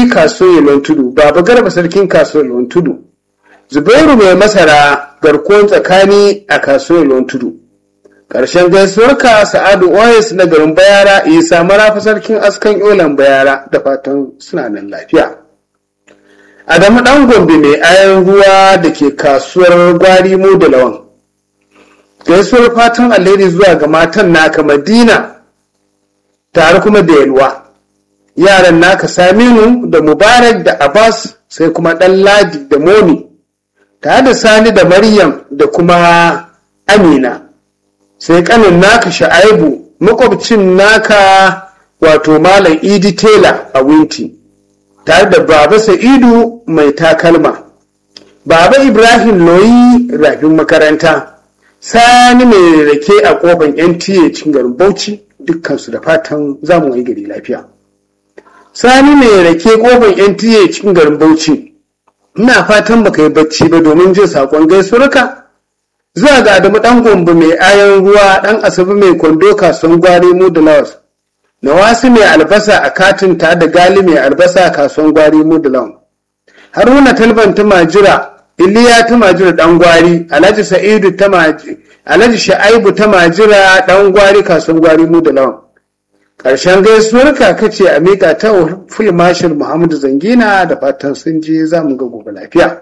kasuwar tudu baba garba sarkin kasuwar tudu zubairu mai masara garkuwan tsakani a kasuwar tudu ƙarshen gaisuwarka sa'adu oyes na garin bayara isa marafa sarkin askan yolan bayara da fatan suna nan lafiya adamu ɗan gombe mai ayan ruwa da ke kasuwar gwari mu da lawan gaisuwar fatan alheri zuwa ga matan naka madina tare kuma da yalwa yaran naka saminu da mubarak da abbas sai kuma ɗan ladi da moni tare da sani da maryam da kuma amina sai kanin naka sha'aibu makwabcin naka wato malam idi tela a winti tare da baba sa'idu mai takalma baba ibrahim loyi rafin makaranta sani mai rake a kofan nta cin garin bauchi dukkansu da fatan zamu yi gari lafiya sani mai rake kofan nta cikin garin bauchi ina fatan baka yi bacci ba domin jin sakon gaisuwarka zuwa ga adamu dan gombe mai ayan ruwa dan asabi mai kwando kasuwan gwari mu da lawas nawasi mai albasa a katin ta da gali mai albasa a kasuwan gwari mu da lawan haruna talban ta majira iliya ta majira dan gwari alhaji sa'idu ta majira alhaji sha'aibu ta majira dan gwari kasuwan gwari mu da lawan ƙarshen gaisuwar kaka ce a miƙa ta fil marshal muhammadu zangina da fatan sun je za mu ga gobe lafiya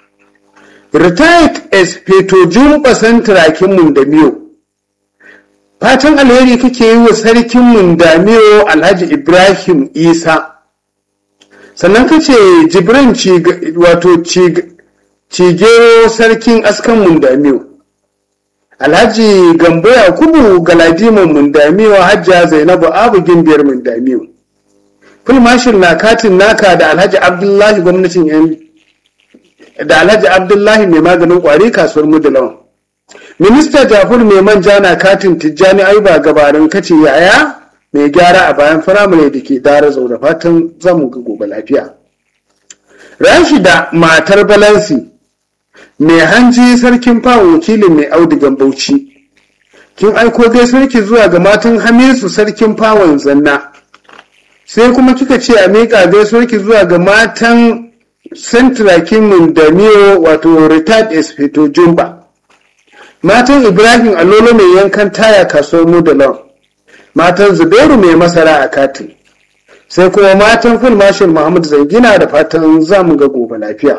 retired espeto jumba santirakin mundamiyo fatan alheri kake yi wa sarkin mundamiyo alhaji ibrahim isa sannan ka ce jibrin wato cigero sarkin askan mundamiyo alhaji gambo yakubu galadiman mundamiyo hajja zainabu abu gimbiyar mundamiyo fulmashin na katin naka da alhaji abdullahi gwamnatin yan da alhaji abdullahi mai maganin kwari kasuwar mudulawan minista jafur mai manja na katin tijjani ayuba gabarin kace yaya mai gyara a bayan firamare da ke dara zaune fatan zamu ga gobe lafiya rashida matar balansi mai hanji sarkin fawon wakilin mai audigan bauchi kin aiko gaisuwarki zuwa ga matan hamisu sarkin fawon zanna sai kuma kika ce a miƙa gaisuwarki zuwa ga matan sentrakin mundamiyo wato retired espeto jumba matan ibrahim alolo mai yankan taya kasuwar mudalon matan zubairu mai masara a katin sai kuma matan full marshal muhammad zangina da fatan zamu ga gobe lafiya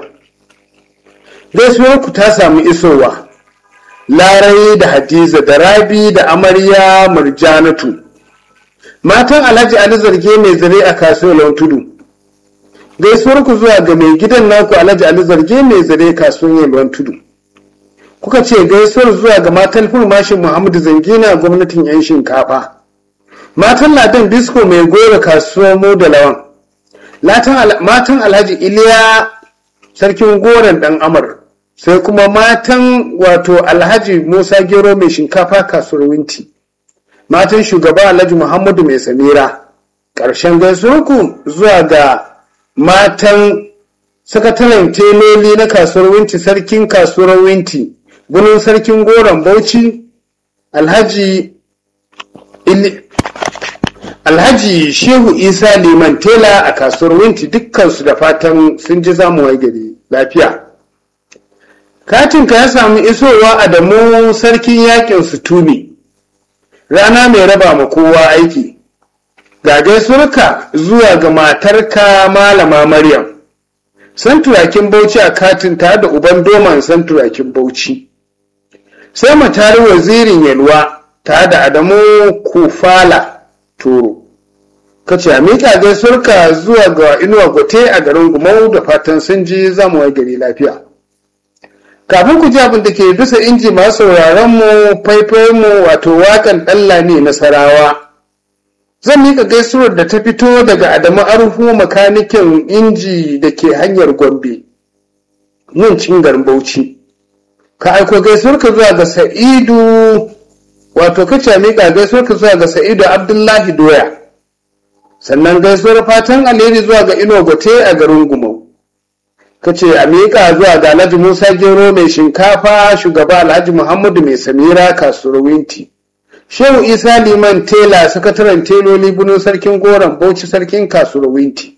gaisuwarku ta samu isowa larai da hadiza da rabi da amarya murjanatu matan alhaji ali zarge mai zare a kasuwar tudu gaisuwarku zuwa ga mai gidan naku alhaji ali zarge mai zare kasuwar yalwan tudu kuka ce gaisuwar zuwa ga matan fulmashin muhammadu zangina gwamnatin yan shinkafa matan ladan disco mai gora kasuwar mu da lawan matan alhaji iliya sarkin goron dan amur sai kuma matan wato alhaji musa gero mai shinkafa kasuwar winti matan shugaba alhaji muhammadu mai samira ƙarshen gaisuwarku zuwa ga matan sakataren teloli na kasuwar winti sarkin kasuwar winti gunin sarkin goron bauchi alhaji alhaji shehu isa liman tela a kasuwar winti dukkansu da fatan sun ji zamu gari lafiya katinka ya samu isowa a damu sarkin yakin sutumi rana mai raba ma kowa aiki ga gaisuwarka zuwa ga matarka malama maryam santurakin bauchi a katin tare da uban doman santurakin bauchi sai matari wazirin yalwa tare da adamu kufala toro ka ce a miƙa gaisuwarka zuwa ga inuwa gote a garin gumau da fatan sun ji zamu gari lafiya kafin ku ji abin da ke bisa inji masu sauraron mu faifai mu wato wakan ɗalla ne nasarawa zan mika gaisuwar da ta fito daga adamu arhu makanikin inji da ke hanyar gombe nun cingar bauchi ka aiko gaisuwar ka zuwa ga sa'idu wato kace mika gaisuwar ka zuwa ga sa'idu abdullahi doya sannan gaisuwar fatan alheri zuwa ga ino gote a garin gumau ka ce a miƙa zuwa ga alhaji musa gero mai shinkafa shugaba alhaji muhammadu mai samira kasuwar winti shehu isa liman tela sakataren teloli bunin sarkin goron bauchi sarkin kasuwar winti